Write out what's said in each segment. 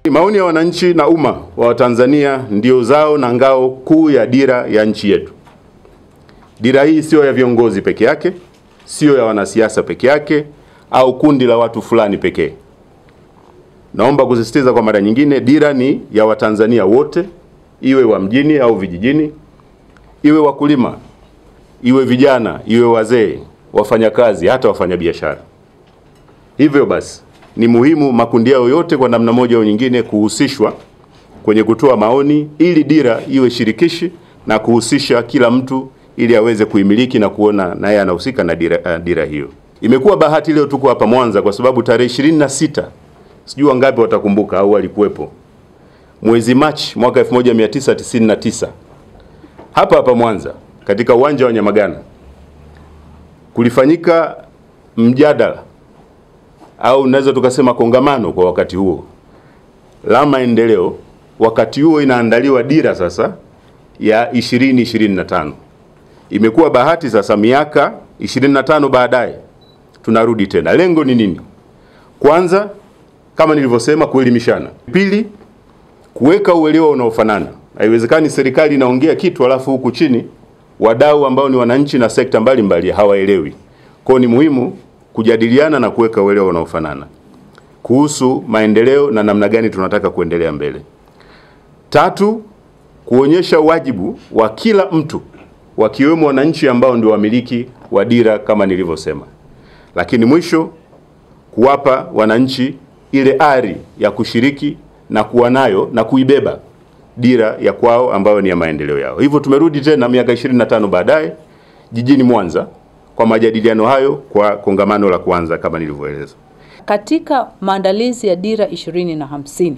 Maoni ya wananchi na umma wa Watanzania ndio zao na ngao kuu ya dira ya nchi yetu. Dira hii sio ya viongozi peke yake, sio ya wanasiasa peke yake au kundi la watu fulani pekee. Naomba kusisitiza kwa mara nyingine, dira ni ya Watanzania wote, iwe wa mjini au vijijini, iwe wakulima, iwe vijana, iwe wazee, wafanyakazi, hata wafanyabiashara. Hivyo basi ni muhimu makundi yao yote kwa namna moja au nyingine kuhusishwa kwenye kutoa maoni ili dira iwe shirikishi na kuhusisha kila mtu ili aweze kuimiliki na kuona naye anahusika na dira, uh, dira hiyo. Imekuwa bahati leo tuko hapa Mwanza kwa sababu tarehe ishirini na sita sijui wangapi watakumbuka au walikuwepo, mwezi Machi mwaka 1999 hapa hapa Mwanza katika uwanja wa Nyamagana kulifanyika mjadala au naweza tukasema kongamano kwa wakati huo la maendeleo. Wakati huo inaandaliwa dira sasa ya 2025. Imekuwa bahati sasa, miaka 25 baadaye tunarudi tena. Lengo ni nini? Kwanza, kama nilivyosema, kuelimishana. Pili, kuweka uelewa unaofanana. Haiwezekani serikali inaongea kitu alafu huku chini wadau ambao ni wananchi na sekta mbalimbali hawaelewi. Kwa hiyo ni muhimu kujadiliana na kuweka uelewa unaofanana kuhusu maendeleo na namna gani tunataka kuendelea mbele. Tatu, kuonyesha wajibu wa kila mtu wakiwemo wananchi ambao ndio wamiliki wa dira kama nilivyosema. Lakini mwisho, kuwapa wananchi ile ari ya kushiriki na kuwa nayo na kuibeba dira ya kwao ambayo ni ya maendeleo yao. Hivyo tumerudi tena miaka 25 baadaye jijini Mwanza kwa majadiliano hayo kwa kongamano la kwanza kama nilivyoeleza. Katika maandalizi ya dira ishirini na hamsini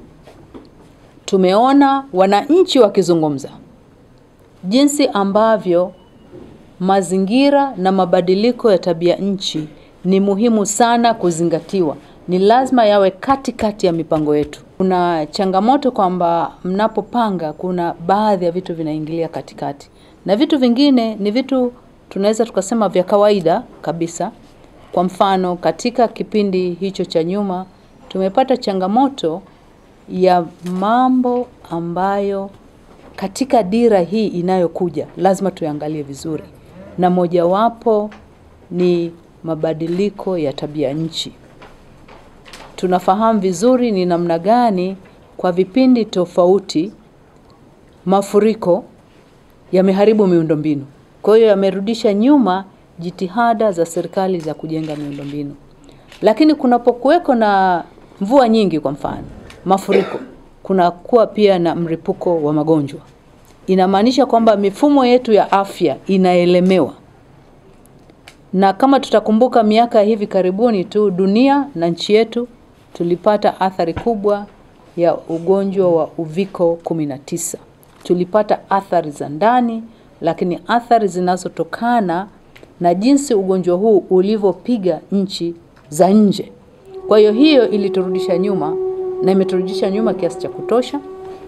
tumeona wananchi wakizungumza jinsi ambavyo mazingira na mabadiliko ya tabia nchi ni muhimu sana kuzingatiwa, ni lazima yawe katikati kati ya mipango yetu. Kuna changamoto kwamba mnapopanga, kuna baadhi ya vitu vinaingilia katikati na vitu vingine ni vitu tunaweza tukasema vya kawaida kabisa. Kwa mfano, katika kipindi hicho cha nyuma tumepata changamoto ya mambo ambayo katika dira hii inayokuja lazima tuangalie vizuri, na mojawapo ni mabadiliko ya tabia nchi. Tunafahamu vizuri ni namna gani kwa vipindi tofauti mafuriko yameharibu miundombinu. Kwa hiyo yamerudisha nyuma jitihada za serikali za kujenga miundombinu. Lakini kunapokuweko na mvua nyingi, kwa mfano mafuriko, kunakuwa pia na mripuko wa magonjwa. Inamaanisha kwamba mifumo yetu ya afya inaelemewa, na kama tutakumbuka miaka hivi karibuni tu dunia na nchi yetu tulipata athari kubwa ya ugonjwa wa uviko 19. Tulipata athari za ndani lakini athari zinazotokana na jinsi ugonjwa huu ulivyopiga nchi za nje. Kwa hiyo hiyo iliturudisha nyuma na imeturudisha nyuma kiasi cha kutosha,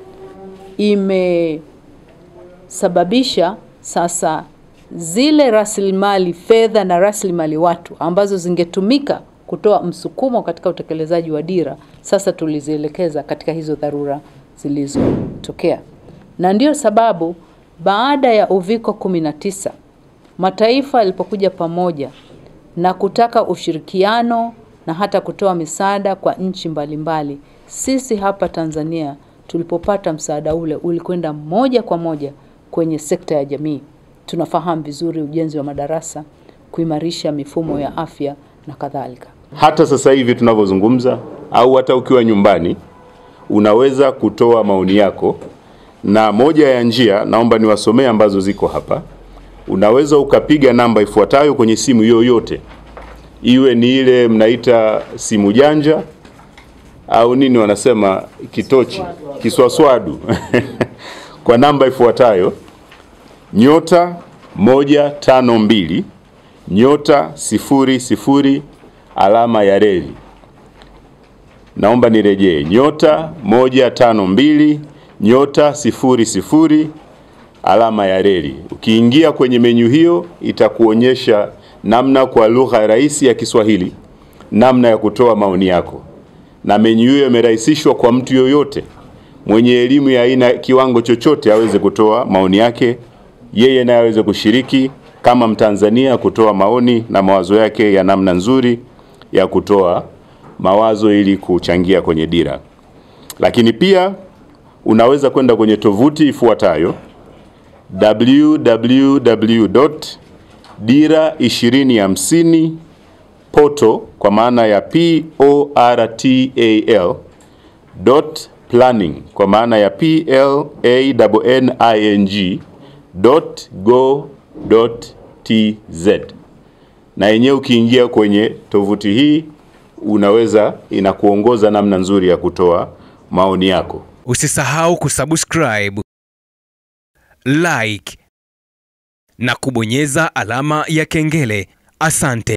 imesababisha sasa zile rasilimali fedha na rasilimali watu ambazo zingetumika kutoa msukumo katika utekelezaji wa dira, sasa tulizielekeza katika hizo dharura zilizotokea, na ndiyo sababu baada ya uviko 19 mataifa yalipokuja pamoja na kutaka ushirikiano na hata kutoa misaada kwa nchi mbalimbali, sisi hapa Tanzania tulipopata msaada ule ulikwenda moja kwa moja kwenye sekta ya jamii. Tunafahamu vizuri ujenzi wa madarasa, kuimarisha mifumo ya afya na kadhalika. Hata sasa hivi tunavyozungumza, au hata ukiwa nyumbani, unaweza kutoa maoni yako na moja ya njia naomba niwasomee ambazo ziko hapa. Unaweza ukapiga namba ifuatayo kwenye simu yoyote, iwe ni ile mnaita simu janja au nini wanasema kitochi, kiswaswadu kwa namba ifuatayo nyota moja tano mbili nyota sifuri sifuri alama ya reli. Naomba nirejee, nyota moja tano mbili nyota sifuri sifuri alama ya reli. Ukiingia kwenye menyu hiyo itakuonyesha namna kwa lugha rahisi ya Kiswahili namna ya kutoa maoni yako. na menyu hiyo imerahisishwa kwa mtu yoyote mwenye elimu ya aina kiwango chochote aweze kutoa maoni yake, yeye naye aweze kushiriki kama Mtanzania kutoa maoni na mawazo yake ya namna nzuri ya kutoa mawazo ili kuchangia kwenye dira. Lakini pia unaweza kwenda kwenye tovuti ifuatayo www.dira2050 poto kwa maana ya p o r t a l dot planning kwa maana ya p l a n i n g dot go dot tz na yenyewe ukiingia kwenye tovuti hii unaweza inakuongoza namna nzuri ya kutoa maoni yako. Usisahau kusubscribe, like na kubonyeza alama ya kengele. Asante.